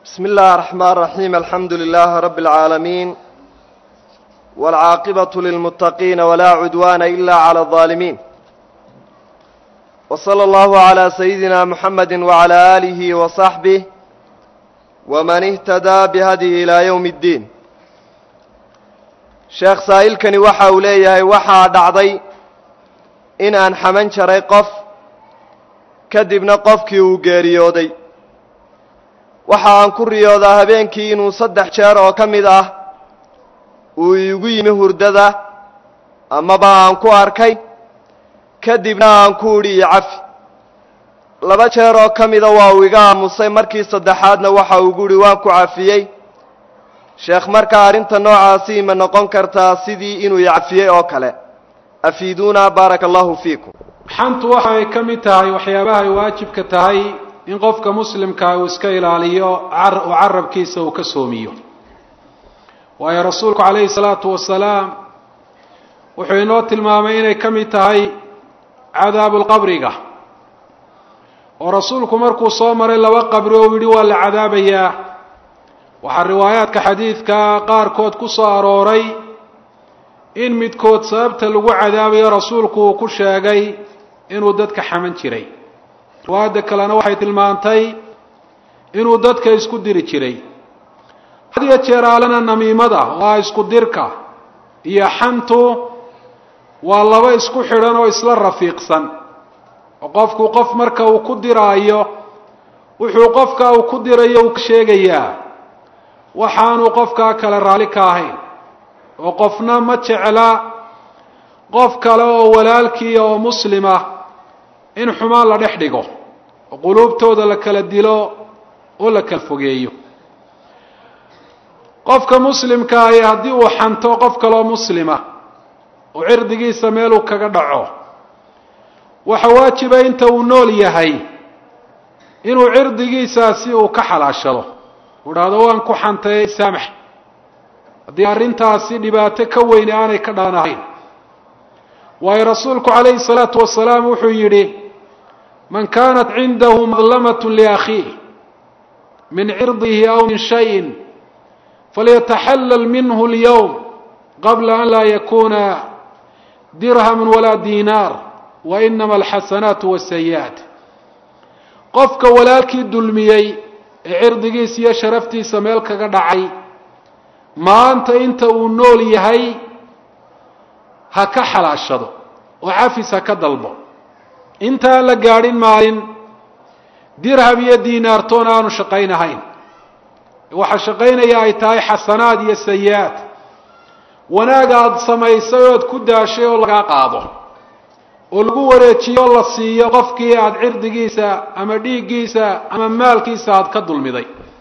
بسم الله الرحمن الرحيم الحمد لله رب العالمين والعاقبة للمتقين ولا عدوان إلا على الظالمين وصلى الله على سيدنا محمد وعلى آله وصحبه ومن اهتدى بهديه إلى يوم الدين sheekh saa'ilkani waxa uu leeyahay waxaa dhacday in aan xaman jaray qof kadibna qofkii uu geeriyooday waxa aan ku riyoodaa habeenkii inuu saddex jeer oo ka mid ah uu iigu yimi hurdada amaba aan ku arkay kadibna aan ku idhi iyo cafi laba jeer oo ka mida waa uu iga aamusay markii saddexaadna waxa uu gu idhi waan ku cafiyey sheekh markaa arrinta noocaasi ma noqon kartaa sidii inuu icafiyey oo kale afiiduuna baaraka allahu fiikum xantu waxay ka mid tahay waxyaabaha ay waajibka tahay in qofka muslimkaa uu iska ilaaliyo uu carabkiisa uu ka soomiyo waayo rasuulku calayhi salaatu wasalaam wuxuu inoo tilmaamay inay ka mid tahay cadaabulqabriga oo rasuulku markuu soo maray laba qabri oo yidhi waa la cadaabayaa waxaa riwaayaadka xadiidka qaarkood ku soo arooray in midkood sababta lagu cadaabayo rasuulku uu ku sheegay inuu dadka xaman jiray riwaayadda kalena waxay tilmaantay inuu dadka isku diri jiray had iyo jeer aalena namiimada waa isku dirka iyo xantu waa laba isku xidhan oo isla rafiiqsan oo qofku qof marka uu ku diraayo wuxuu qofka uu ku dirayo uu ka sheegayaa waxaanu qofkaa kale raalli ka ahayn oo qofna ma jecla qof kale oo walaalkiiya oo muslima in xumaan la dhex dhigo oo quluubtooda la kala dilo oo la kala fogeeyo qofka muslimka ahi haddii uu xanto qof kaleoo muslima oo cirdigiisa meeluu kaga dhaco waxa waajiba inta uu nool yahay inuu cirdigiisaasi uu ka xalaashado u dhahdo waan ku xantay saamax haddii arrintaasi dhibaato ka weyne aanay ka dhalan ahayn waayo rasuulku calayhi salaatu wasalaam wuxuu yidhi man kaanat cindahu madlamat liakhiih min cirdihi aw min shayin falyataxallal minhu اlyowm qabla an laa yakuna dirham walaa diinaar wa inama alxasanaatu wasayi'aat qofka walaalkii dulmiyey ee cirdigiisa iyo sharaftiisa meel kaga dhacay maanta inta uu nool yahay ha ka xalaashado oo cafis ha ka dalbo intaan la gaadhin maalin dirham iyo diinaartoon aanu shaqaynahayn waxa shaqaynaya ay tahay xasanaad iyo sayi-aad wanaag aada samaysay ood ku daashay oo lagaa qaado oo lagu wareejiyo o la siiyo qofkii aada cirdigiisa ama dhiiggiisa ama maalkiisa aada ka dulmiday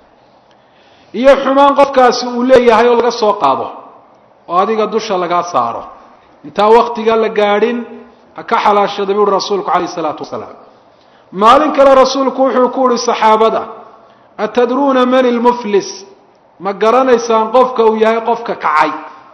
iyo xumaan qofkaasi uu leeyahay oo laga soo qaado oo adiga dusha lagaa saaro intaan waktiga la gaadhin ha ka xalaashada buuhi rasuulku calayhi isalaatu wasalaam maalin kale rasuulku wuxuu ku uhi saxaabada atadruuna man ilmuflis ma garanaysaan qofka uu yahay qofka kacay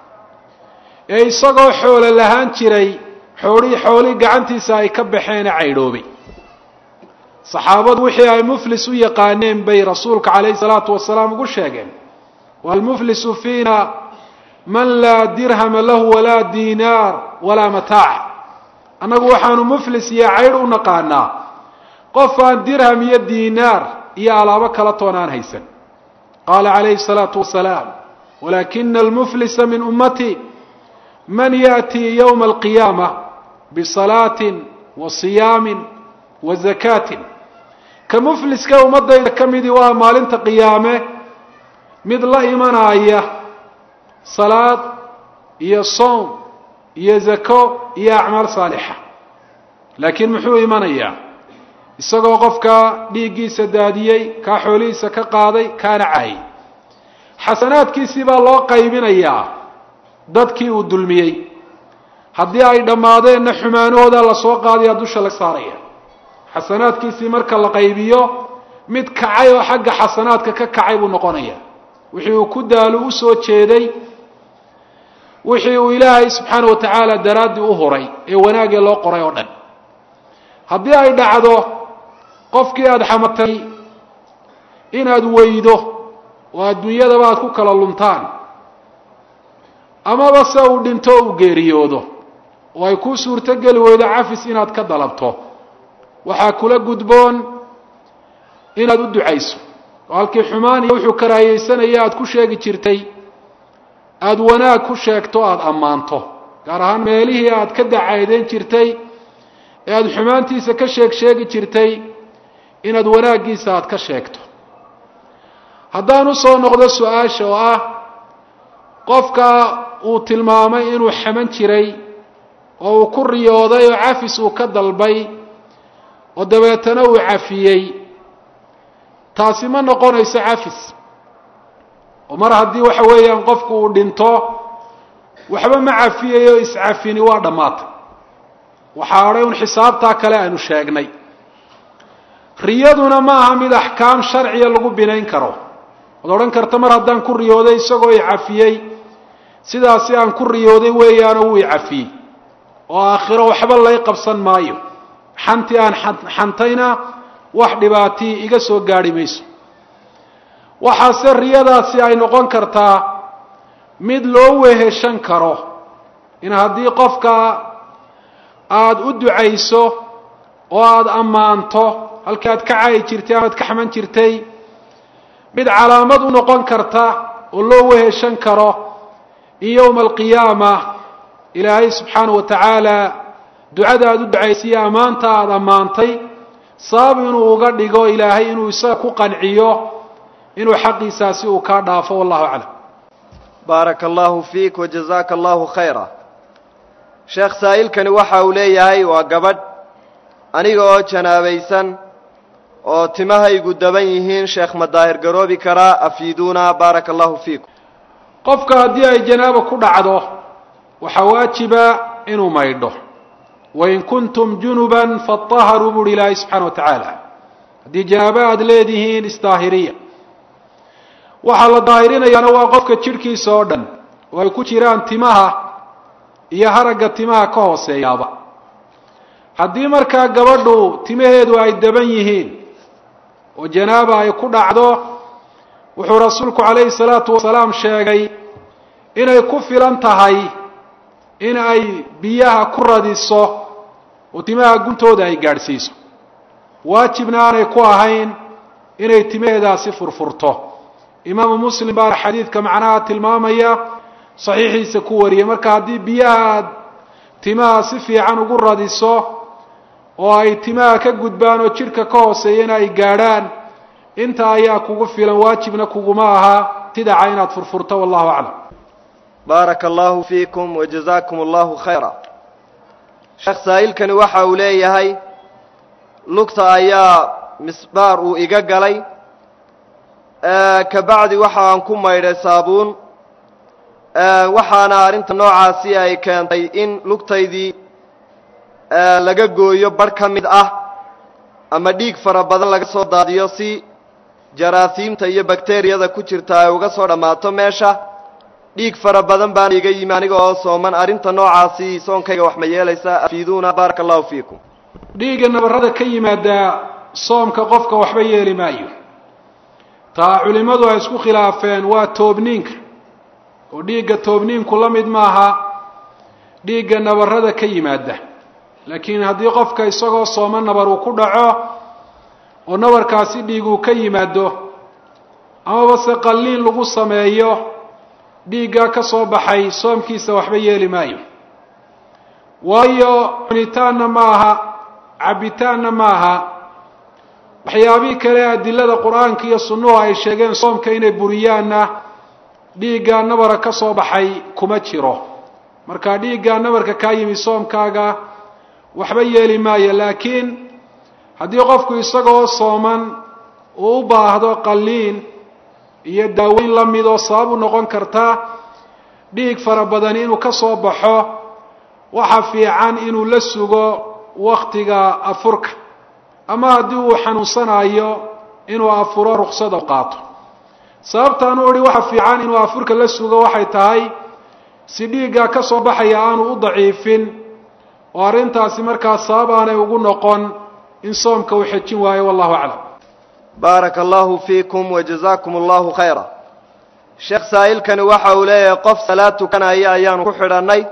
ee isagoo xoolo lahaan jiray xoolihii xoolihii gacantiisa ay ka baxeene caydhoobay saxaabadu wixii ay muflis u yaqaaneen bay rasuulka calayhi salaatu wasalaam ugu sheegeen waalmuflisu fiina man laa dirhama lahu walaa diinaar walaa mataac annagu waxaanu muflis iyo caydh u naqaanaa qof aan dirham iyo diinaar iyo alaabo kala toon aan haysan qaala calayhi salaatu wasalaam walaakina almuflisa min ummati man yaأtii ywma alqiyaama bisalaatin wa siyaamin wa zakaatin ka mufliska ummadayda ka midii waa maalinta qiyaame mid la imanaya salaad iyo soom iyo zako iyo acmaal saalixa laakiin muxuu imanayaa isagoo qofka dhiiggiisa daadiyey kaa xoolihiisa ka qaaday kaana caayay xasanaadkiisii baa loo qaybinayaa dadkii uu dulmiyey haddii ay dhammaadeenna xumaanahooda lasoo qaadaya dusha la saaraya xasanaadkiisii marka la qaybiyo mid kacay oo xagga xasanaadka ka kacay buu noqonaya wixii uu ku daalo u soo jeeday wixii uu ilaahay subxaana wa tacaala daraaddii u huray ee wanaagee loo qoray oo dhan haddii ay dhacdo qofkii aada xamatay inaad weydo oo adduunyadaba aad ku kala luntaan amaba se uu dhinto uu geeriyoodo oo ay kuu suurto geli weydo cafis inaad ka dalabto waxaa kula gudboon inaad u ducayso oo halkii xumaan iyo wuxuu karaahiyeysanaya aada ku sheegi jirtay aada wanaag ku sheegto aada ammaanto gaar ahaan meelihii aada ka dacaydeyn jirtay ee aada xumaantiisa ka sheeg sheegi jirtay inaad wanaaggiisa aada ka sheegto haddaan usoo noqdo su-aasha oo ah qofka uu tilmaamay inuu xaman jiray oo uu ku riyooday oo cafis uu ka dalbay oo dabeetana uu cafiyey taasi ma noqonayso cafis oo mar haddii waxa weeyaan qofku uu dhinto waxba ma cafiyayo iscafini waa dhammaatay waxaa odhay un xisaabtaa kale aanu sheegnay riyaduna ma aha mid axkaam sharciya lagu binayn karo waad odhan karta mar haddaan ku riyooday isagoo i cafiyey sidaasi aan ku riyooday weeyaanoo wuu i cafiyey oo aakhiro waxba lay qabsan maayo xantii aan xantayna wax dhibaatii iga soo gaadhi mayso waxaase riyadaasi ay noqon kartaa mid loo weheshan karo in haddii qofka aada u ducayso oo aada ammaanto halkii aad ka cayi jirtay amaad ka xaman jirtay mid calaamad u noqon karta oo loo weheshan karo in yowma alqiyaama ilaahay subxaanahu wa tacaala ducada aada u ducaysaiyo ammaanta aada ammaantay sabab inuu uga dhigo ilaahay inuu isaga ku qanciyo inuu xaqiisaasi uu kaa dhaafo wallahu aclam baaraka allahu fiik wajazaaka allahu khayra sheekh saa'ilkani waxa uu leeyahay waa gabadh aniga oo janaabaysan oo timahaygu daban yihiin sheekh ma daahir garoobi karaa afiiduuna baaraka allahu fiikum qofka haddii ay janaaba ku dhacdo waxaa waajiba inuu maydho wain kuntum junuban faطaharuu buuhi ilaahay subxaana wa tacaala haddii janaabo aada leedihiin isdaahiriya waxaa la daahirinayaana waa qofka jidhkiisa oo dhan oo ay ku jiraan timaha iyo haragga timaha ka hooseeyaaba haddii markaa gabadhu timaheedu ay daban yihiin oo janaaba ay ku dhacdo wuxuu rasuulku calayhi salaatu wasalaam sheegay inay ku filan tahay in ay biyaha ku radiso oo timaha guntooda ay gaadhsiiso waajibna aanay ku ahayn inay timaheedaasi furfurto imaamu muslim baa xadiidka macnaha tilmaamaya saxiixiisa ku wariyay marka haddii biyaha aad timaha si fiican ugu radiso oo ay timaha ka gudbaan oo jidhka ka hooseeyana ay gaadhaan inta ayaa kugu filan waajibna kuguma aha sidaca inaad furfurto wallahu aclam baaraka allahu fiikum wajazaakum allahu khayra sheekh saa'ilkani waxa uu leeyahay lugta ayaa misbaar uu iga galay kabacdi waxa aan ku maydhay saabuun waxaana arrinta noocaasi ay keentay in lugtaydii laga gooyo barh ka mid ah ama dhiig fara badan laga soo daadiyo si jaraasiimta iyo bakteriyada ku jirta ay uga soo dhammaato meesha dhiig fara badan baana iga yimi aniga oo sooman arrinta noocaasi soonkayga wax ma yeelaysaa afiiduuna baaraka allahu fiikum dhiigga nabarrada ka yimaada soomka qofka waxba yeeli maayo taa culimmadu ay isku khilaafeen waa toobniinka oo dhiigga toobniinku la mid maaha dhiigga nabarrada ka yimaada laakiin haddii qofka isagoo sooma nabar uu ku dhaco oo nabarkaasi dhiig uu ka yimaado amaba se qalliin lagu sameeyo dhiiggaa ka soo baxay soomkiisa waxba yeeli maayo waayo cunitaanna ma aha cabbitaanna ma aha waxyaabihii kale adilada qur-aanka iyo sunnuhu ay sheegeen soomka inay buriyaanna dhiiggaa nabara ka soo baxay kuma jiro marka dhiiggaa nabarka kaa yimi soomkaaga waxba yeeli maayo laakiin haddii qofku isagoo sooman uu u baahdo qalliin iyo daaweyn la mid oo sabab u noqon karta dhiig fara badan inuu ka soo baxo waxa fiican inuu la sugo waktiga afurka ama haddii uu xanuunsanayo inuu afuro ruksada qaato sababtaan u idhi waxa fiican inuu afurka la sugo waxay tahay si dhiiggaa ka soo baxaya aanu u daciifin oo arrintaasi markaa sabab aanay ugu noqon in soomka uu xejin waayo wallahu aclam baaraka allahu fiikum wajazaakum allahu khayra sheekh saa'ilkani waxa uu leeyahay qof salaad tukanaya ayaanu ku xidhannay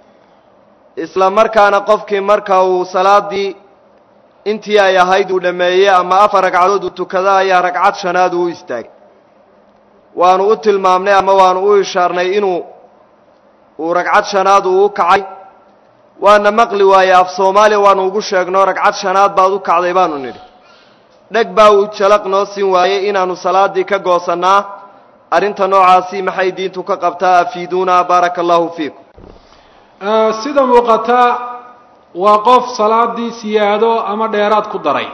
isla markaana qofkii marka uu salaaddii intii ay ahayd uu dhammeeyey ama afar ragcadood uu tukado ayaa ragcad shanaad uu u istaagay waanu u tilmaamnay ama waanu u ishaarnay inuu uu ragcad shanaad uu u kacay waana maqli waaye af soomaaliya waanu ugu sheegno ragcad shanaad baad u kacday baanu nidhi dheg baa uu jalaq noo siin waayey inaannu salaaddii ka goosannaa arrinta noocaasi maxay diintu ka qabtaa afiiduuna baaraka allahu fiikum sida muuqata waa qof salaadii siyaado ama dheeraad ku daray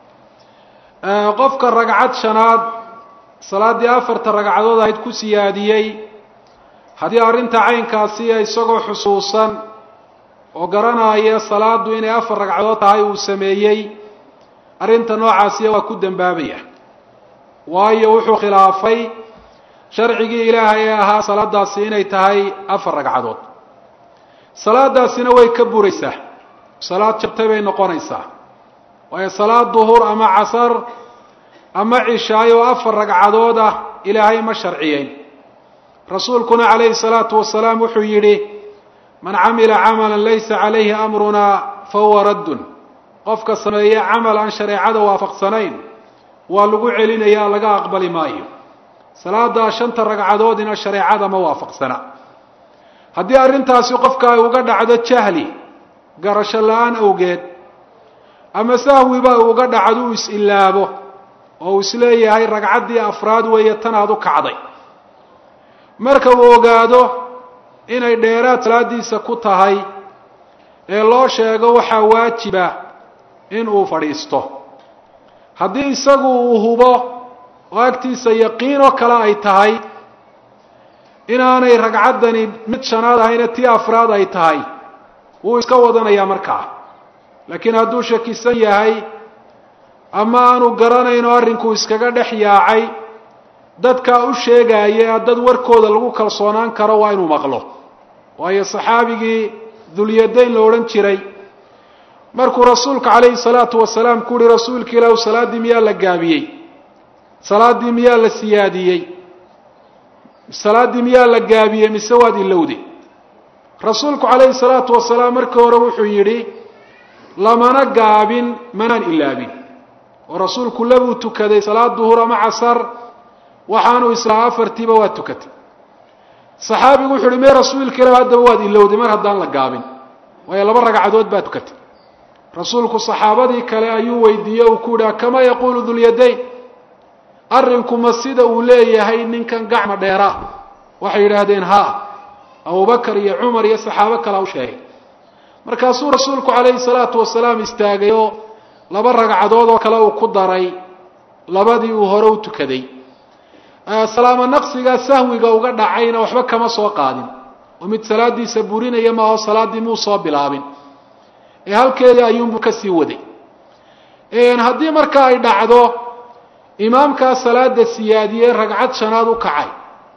qofka ragcad shanaad salaaddii afarta ragcadood ahayd ku siyaadiyey haddii arrinta caynkaasiya isagoo xusuusan oo garanaya salaaddu inay afar ragcadood tahay uu sameeyey arrinta noocaasiya waa ku dembaabaya waayo wuxuu khilaafay sharcigii ilaahay ee ahaa salaadaasi inay tahay afar ragcadood salaadaasina way ka buraysaa salaad jabtay bay noqonaysaa waayo salaad duhur ama casar ama cishaayo afar ragcadood ah ilaahay ma sharciyeyn rasuulkuna calayhi salaatu wasalaam wuxuu yidhi man camila camalan laysa calayhi amrunaa fahuwa raddun qofka sameeye camal aan shareecada waafaqsanayn waa lagu celinayaa laga aqbali maayo salaada shanta ragcadoodina shareecada ma waafaqsana haddii arrintaasi qofka ay uga dhacdo jahli garasho la-aan awgeed ama sahwiba uga dhacdo uu is-ilaabo oo uu isleeyahay ragcaddii afraad weeye tan aad u kacday marka uu ogaado inay dheeraad salaadiisa ku tahay ee loo sheego waxaa waajiba in uu fadhiisto haddii isagu uu hubo oo agtiisa yaqiinoo kale ay tahay inaanay ragcaddani mid shanaad ahayna tii afraad ay tahay wuu iska wadanayaa markaa laakiin hadduu shakisan yahay ama aanu garanayno arrinkuu iskaga dhex yaacay dadkaa u sheegaaya dad warkooda lagu kalsoonaan karo waa inuu maqlo waayo saxaabigii dulyadayn la odhan jiray markuu rasuulka calayhi salaatu wasalaam ku uhi rasuulka ilaahu salaaddii miyaa la gaabiyey salaaddii miyaa la siyaadiyey salaaddii miyaa la gaabiyey mise waad ilowday rasuulku calayhi salaatu wasalaam markii hore wuxuu yidhi lamana gaabin manaan ilaabin oo rasuulku labuu tukaday salaad duhur ama casar waxaanu islaa afartiiba waa tukatay saxaabigu wuxu uhi mee rasuulka ilah haddaba waad ilowday mar haddaan la gaabin waayo laba ragcadood baa tukatay rasuulku saxaabadii kale ayuu weydiiyey uu ku yidhi kama yaquulu dulyadayn arrinku ma sida uu leeyahay ninkan gacma dheera waxay yidhaahdeen ha abubakar iyo cumar iyo saxaabo kalea u sheegay markaasuu rasuulku calayhi salaatu wasalaam istaagay oo laba ragcadood oo kale uu ku daray labadii uu hore u tukaday salaamo naqsiga sahwiga uga dhacayna waxba kama soo qaadin oo mid salaadiisa burinaya maaho salaaddii muu soo bilaabin ee halkeedii ayuunbuu ka sii waday haddii marka ay dhacdo imaamkaa salaada siyaadiyey ragcad shanaad u kacay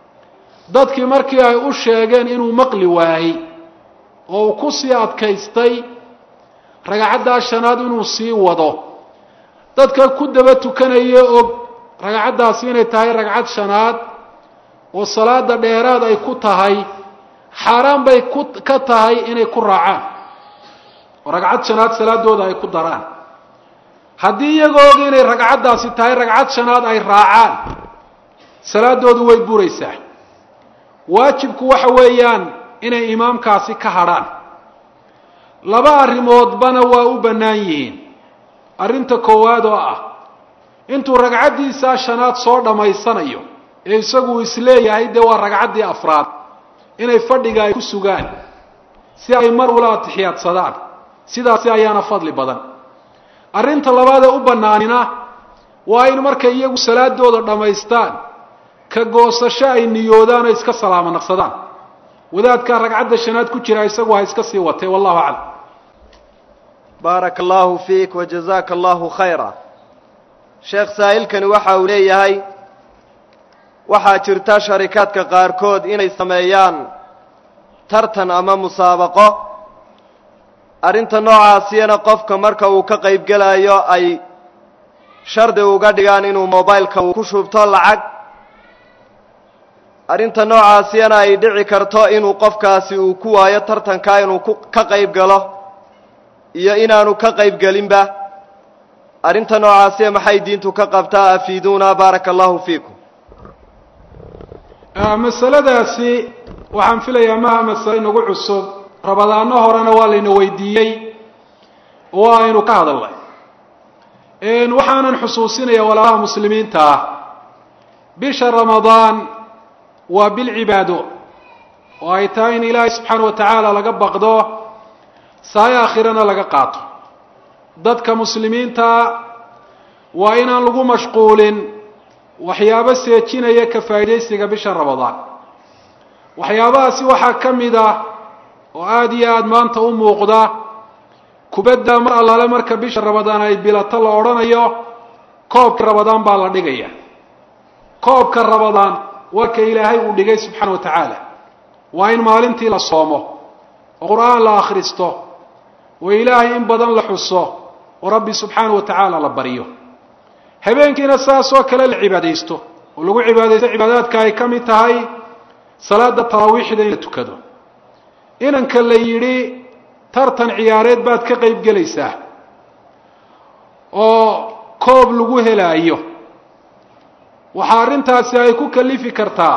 dadkii markii ay u sheegeen inuu maqli waayey oo uu ku sii adkaystay ragcaddaa shanaad inuu sii wado dadka ku daba tukanaya og ragcaddaasi inay tahay ragcad shanaad oo salaada dheeraad ay ku tahay xaaraan bay ku ka tahay inay ku raacaan oo ragcad shanaad salaadooda ay ku daraan haddii iyagoo og inay ragcaddaasi tahay ragcad shanaad ay raacaan salaadoodu way buraysaa waajibku waxa weeyaan inay imaamkaasi ka hadrhaan laba arrimoodbana waa u bannaan yihiin arrinta koowaad oo ah intuu ragcaddiisaa shanaad soo dhammaysanayo ee isagu isleeyahay dee waa ragcaddii afraad inay fadhiga ay ku sugaan si ay mar ula atixiyaadsadaan sidaasi ayaana fadli badan arrinta labaad ee u bannaanina waa in markay iyagu salaadooda dhammaystaan ka goosasho ay niyoodaan oo iska salaamo naqsadaan wadaadkaa ragcadda shanaad ku jira isagu ha iska sii watay wallahu aclam baaraka allahu fiik wajazaaka allahu khayra sheekh saa'ilkani waxa uu leeyahay waxaa jirta sharikaadka qaarkood inay sameeyaan tartan ama musaabaqo arrinta noocaasiyana qofka marka uu ka qayb gelayo ay shardi uga dhigaan inuu mobileka uu ku shubto lacag arrinta noocaasiyana ay dhici karto inuu qofkaasi uu ku waayo tartankaa inuu ku ka qayb galo iyo inaanu ka qayb gelinba arrinta noocaasiya maxay diintu ka qabtaa afiiduuna baaraka allahu fiikum masaladaasi waxaan filayaa maha masale inagu cusub rabadaano horena waa layna weydiiyey oo aynu ka hadalnay waxaanan xusuusinaya walaalaha muslimiinta ah bisha ramadaan waa bil cibaado oo ay tahay in ilaahay subxaana wa tacaala laga baqdo saayo aakhirana laga qaato dadka muslimiintaa waa inaan lagu mashquulin waxyaabo seejinaya ka faa'iidaysiga bisha ramadaan waxyaabahaasi waxaa ka mid ah oo aada iyo aada maanta u muuqda kubadda mar allaale marka bisha ramadaan ay bilato la odhanayo koobka ramadaan baa la dhigaya koobka ramadaan waa ka ilaahay uu dhigay subxaana wa tacaala waa in maalintii la soomo oo qur-aan la akhristo oo ilaahay in badan la xuso oo rabbi subxaana wa tacaala la baryo habeenkiina saas oo kale la cibaadaysto oo lagu cibaadaysto cibaadaadka ay ka mid tahay salaada taraawiixda in la tukado inanka la yidhi tartan ciyaareed baad ka qayb gelaysaa oo koob lagu helaayo waxaa arrintaasi ay ku kalifi kartaa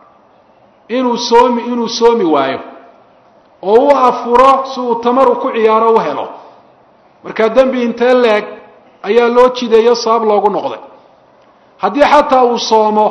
inuu soomi inuu soomi waayo oo u afuro si uu tamaru ku ciyaaro u helo markaa dembi intee leeg ayaa loo jideeyo sabab loogu noqday haddii xataa uu soomo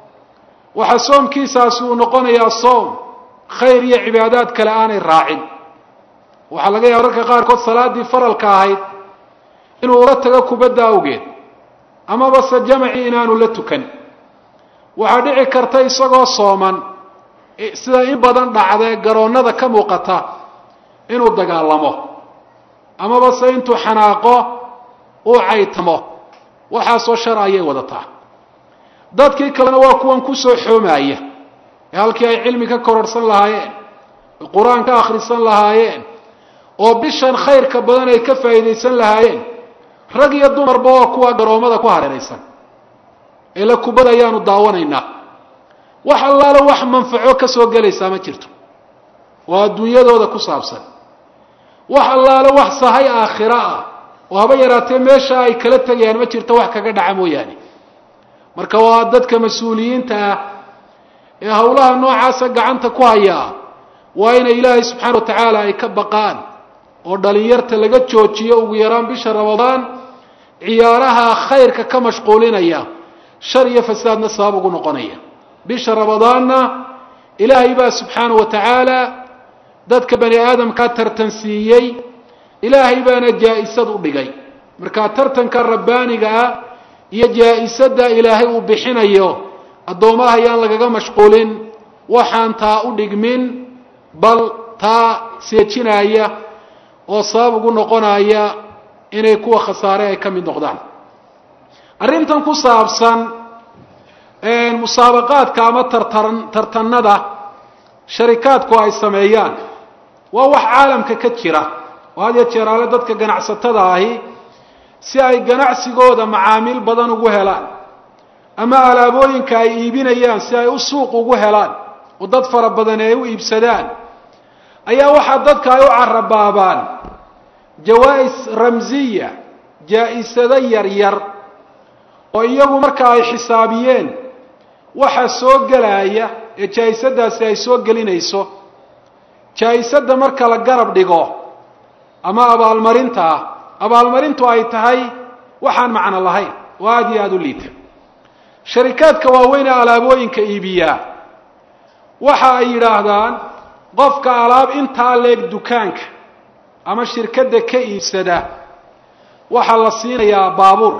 waxaa soomkiisaasi uu noqonayaa soom khayr iyo cibaadaad kale aanay raacin waxaa laga yaaba marka qaarkood salaaddii faralka ahayd inuu ula tago kubadda awgeed amaba se jamacii inaanu la tukan waxaa dhici karta isagoo sooman sida in badan dhacdee garoonnada ka muuqata inuu dagaalamo amaba se intuu xanaaqo uu caytamo waxaasoo shar ayay wadataa dadkii kalena waa kuwan kusoo xoomaaya ee halkii ay cilmi ka kororhsan lahaayeen ee qur-aan ka akhrisan lahaayeen oo bishan khayrka badan ay ka faa'iidaysan lahaayeen rag iyo dumarba waa kuwa garoommada ku hareeraysan ila kubad ayaanu daawanaynaa wax allaale wax manfaco ka soo gelaysaa ma jirto oo adduunyadooda ku saabsan wax allaale wax sahay aakhiro ah oo haba yaraatee meesha ay kala tegayaan ma jirto wax kaga dhaca mooyaane marka waa dadka mas-uuliyiinta ah ee howlaha noocaasa gacanta ku hayaa waa inay ilaahay subxaana wa tacaala ay ka baqaan oo dhalinyarta laga joojiyo ugu yaraan bisha ramadaan ciyaaraha khayrka ka mashquulinaya shar iyo fasaadna sabab ugu noqonaya bisha ramadaanna ilaahay baa subxaana wa tacaala dadka bani aadamkaa tartansiiyey ilaahay baana jaa-isad u dhigay marka tartanka rabbaaniga ah iyo jaa-isadda ilaahay uu bixinayo addoomaha ayaan lagaga mashquulin waxaan taa u dhigmin bal taa seejinaya oo sabab ugu noqonaya inay kuwa khasaare ay ka mid noqdaan arrintan ku saabsan musaabaqaadka ama tartan tartanada sharikaadku ay sameeyaan waa wax caalamka ka jira oo had ya jeeraale dadka ganacsatada ahi si ay ganacsigooda macaamiil badan ugu helaan ama alaabooyinka ay iibinayaan si ay u suuq ugu helaan oo dad fara badan ay u iibsadaan ayaa waxaa dadka ay u carabaabaan jawaa-is ramsiya jaa-isado yaryar oo iyagu marka ay xisaabiyeen waxa soo gelaya ee jaa-isadaasi ay soo gelinayso jaa-isadda marka la garab dhigo ama abaalmarinta ah abaalmarintu ay tahay waxaan macno lahayn oo aada iyo aada u liita sharikaadka waaweyn ee alaabooyinka iibiyaa waxa ay yidhaahdaan qofka alaab intaa leeg dukaanka ama shirkadda ka iibsada waxaa la siinayaa baabuur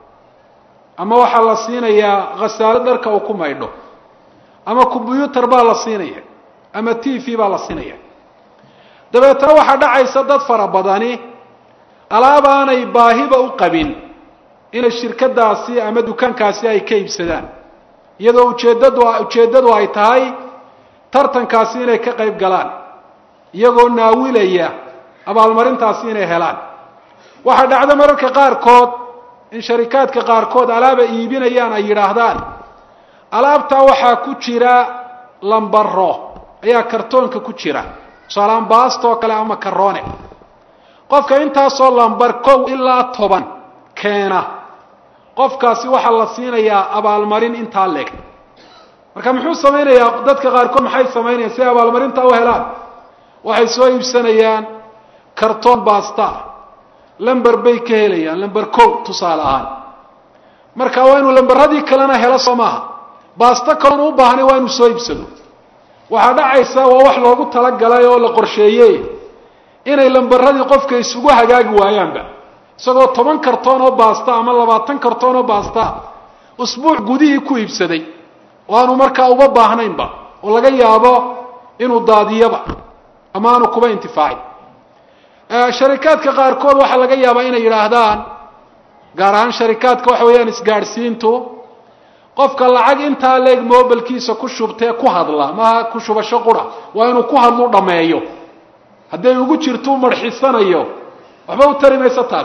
ama waxaa la siinayaa khasaalo dharka uu ku maydho ama combyuutar baa la siinaya ama t v baa la siinaya dabeetana waxaa dhacaysa dad fara badani alaab aanay baahiba u qabin inay shirkadaasi ama dukaankaasi ay ka iibsadaan iyadoo ujeeddadu ujeeddadu ay tahay tartankaasi inay ka qayb galaan iyagoo naawilaya abaalmarintaasi inay helaan waxaa dhacdo mararka qaarkood in sharikaadka qaarkood alaaba iibinayaan ay yidhaahdaan alaabtaa waxaa ku jira lambaro ayaa kartoonka ku jira tusaalaan baastoo kale ama karoone qofka intaasoo lambar kow ilaa toban keena qofkaasi waxaa la siinayaa abaalmarin intaa leeg marka muxuu samaynayaa dadka qaarkood maxay samaynayaan si ay abaalmarintaa u helaan waxay soo iibsanayaan kartoon baasta lamber bay ka helayaan lamber kow tusaale ahaan marka waa inuu lamberadii kalena helo soo maaha baasto kaloon u baahnay waa inuu soo iibsado waxaa dhacaysa waa wax loogu talagalay oo la qorsheeyey inay lamberadii qofka isugu hagaagi waayaanba isagoo toban kartoon oo baasta ama labaatan kartoon oo baasta usbuuc gudihii ku iibsaday oo aanu markaa uba baahnaynba oo laga yaabo inuu daadiyaba ama aanu kuba intifaacin sharikaadka qaarkood waxaa laga yaabaa inay yidhaahdaan gaar ahaan sharikaadka waxa weeyaan isgaadhsiintu qofka lacag intaa leeg mobilkiisa ku shubtee ku hadla maaha ku shubasho qura waa inuu ku hadlu dhammeeyo hadday ugu jirto u marxisanayo waxba u tari mayso taas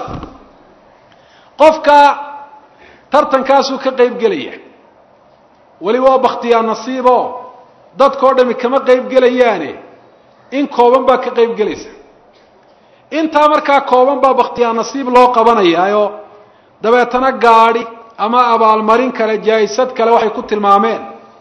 qofka tartankaasuu ka qayb gelaya weli waa baktiyaa nasiibo dadkao dhami kama qayb gelayaane in kooban baa ka qayb gelaysa intaa markaa kooban baa baktiyaa nasiib loo qabanayaayo dabeetana gaadhi ama abaalmarin kale jaa-isad kale waxay ku tilmaameen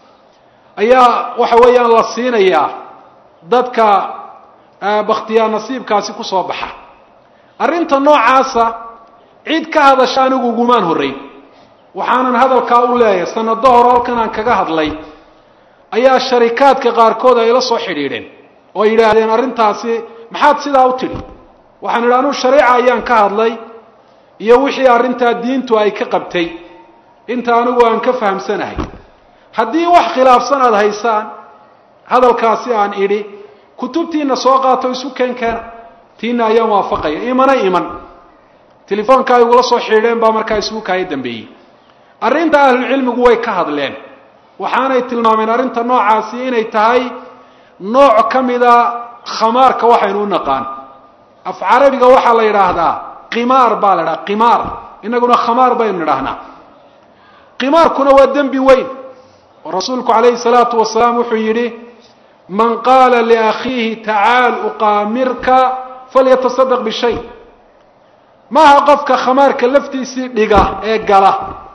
ayaa waxa weeyaan la siinayaa dadka baktiyaa nasiibkaasi kusoo baxa arrinta noocaasa cid ka hadasha anigu ugumaan horreyn waxaanan hadalkaa u leeyahay sanado hore halkan aan kaga hadlay ayaa sharikaadka qaarkood ay la soo xidhiidheen oo yidhaahdeen arrintaasi maxaad sidaa u tidhi waxaan idhi anuu shareeca ayaan ka hadlay iyo wixii arrintaa diintu ay ka qabtay inta anigu aan ka fahamsanahay haddii wax khilaafsan aada haysaan hadalkaasi aan idhi kutubtiina soo qaato isu keenkeena tiina ayaan waafaqaya imana iman telefoonka ay igula soo xidhiidheen baa markaa isugu kaaya dambeeyey arrinta ahlucilmigu way ka hadleen waxaanay tilmaameen arrinta noocaasi inay tahay nooc ka mida khamaarka waxaynu u naqaan af carabiga waxaa la yidhaahdaa qimaar baa la idhaha qimaar inaguna khamaar baynu nidhaahnaa qimaarkuna waa dembi weyn oo rasuulku calayhi salaatu wasalaam wuxuu yidhi man qaala liakhiihi tacaal uqaamirka falyatasadaq bishay maaha qofka khamaarka laftiisii dhiga ee gala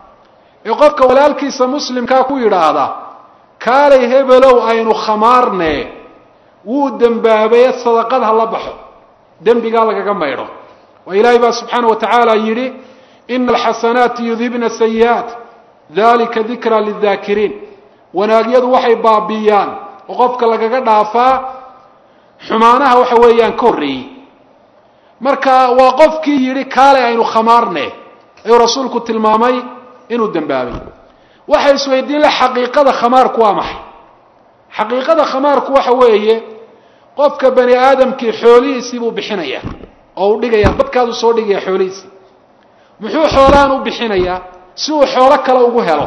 ee qofka walaalkiisa muslimkaa ku yidhaahda kaalay hebelow aynu khamaarne wuu dembaabaye sadaqad ha la baxo dembigaa lagaga maydho waa ilaahay baa subxaana wa tacaala yidhi ina alxasanaati yudhibna sayi'aat dalika dikra lidaakiriin wanaagyadu waxay baabiiyaan oo qofka lagaga dhaafaa xumaanaha waxa weeyaan ka horreeyey marka waa qofkii yidhi kaalay aynu khamaarne ayuu rasuulku tilmaamay inuu dembaabay waxay isweydiin la xaqiiqada khamaarku waa maxay xaqiiqada khamaarku waxa weeye qofka bani aadamkii xoolihiisii buu bixinayaa oo u dhigaya dadkaadu soo dhigaya xoolihiisii muxuu xoolahan u bixinayaa si uu xoolo kale ugu helo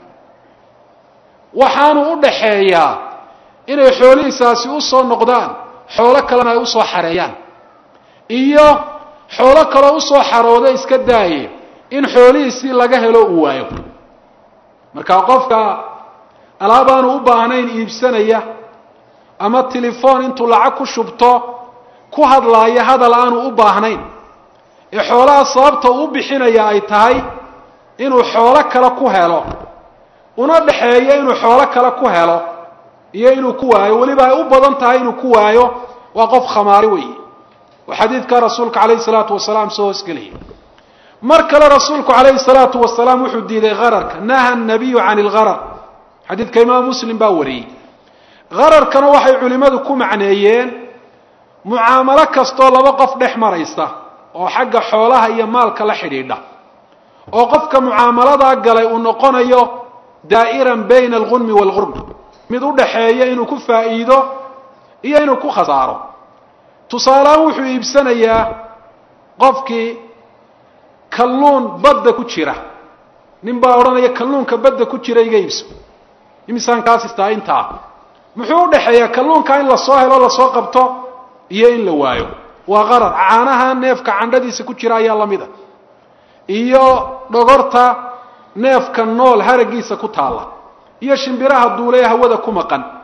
waxaanu u dhaxeeyaa inay xoolihiisaasi usoo noqdaan xoolo kalena ay usoo xareeyaan iyo xoolo kaloo usoo xarooda iska daaye in xoolihiisii laga helo uu waayo marka qofka alaabaanu u baahnayn iibsanaya ama telefoon intuu lacag ku shubto ku hadlaaya hadal aanu u baahnayn ee xoolaha sababta uu bixinaya ay tahay inuu xoolo kale ku helo una dhaxeeyo inuu xoolo kale ku helo iyo inuu ku waayo weliba ay u badan tahay inuu ku waayo waa qof khamaari weeye oo xadiidka rasuulka calayhi salaatu wasalaam soo hoosgelaya mar kale rasuulku calayhi salaatu wasalaam wuxuu diiday hararka naha nabiyu can ilgharar xadiidka imaam muslim baa wariyey hararkana waxay culimmadu ku macneeyeen mucaamalo kastoo laba qof dhex maraysa oo xagga xoolaha iyo maalka la xidhiidha oo qofka mucaamaladaa galay uu noqonayo daa'iran bayna algunmi waalgurmi mid u dhaxeeya inuu ku faa'iido iyo inuu ku khasaaro tusaalehaan wuxuu iibsanayaa qofkii kalluun badda ku jira nin baa odhanaya kalluunka badda ku jira iga iibso imisaan kaas istaa intaa muxuu u dhaxeeyaa kalluunka in lasoo helo lasoo qabto iyo in la waayo waa qarar caanaha neefka candhadiisa ku jira ayaa lamid a iyo dhogorta neefka nool haragiisa ku taalla iyo shimbiraha duulee hawada ku maqan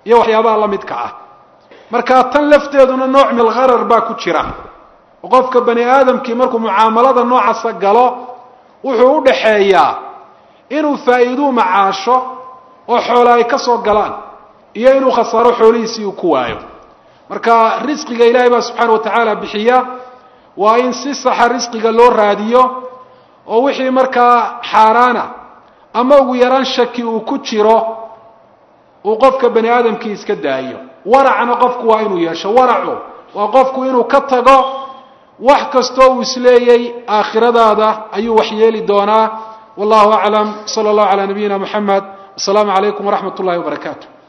iyo waxyaabaha la midka ah marka tan lafteeduna nooc milgharar baa ku jira oo qofka bani aadamkii markuu mucaamalada noocaasa galo wuxuu u dhaxeeyaa inuu faa'iiduu macaasho oo xoola ay ka soo galaan iyo inuu khasaaro xoolihiisii uu ku waayo marka risqiga ilaahay baa subxaana wa tacaala bixiya waa in si saxa risqiga loo raadiyo oo wixii markaa xaaraana ama ugu yaraan shaki uu ku jiro uu qofka bani aadamkii iska daayo waracna qofku waa inuu yeesho waracu waa qofku inuu ka tago wax kastoo uu isleeyay aakhiradaada ayuu wax yeeli doonaa wallahu aclam sala allahu calaa nabiyina moxamed wasalaamu calaykum waraxmat ullahi wabarakaatu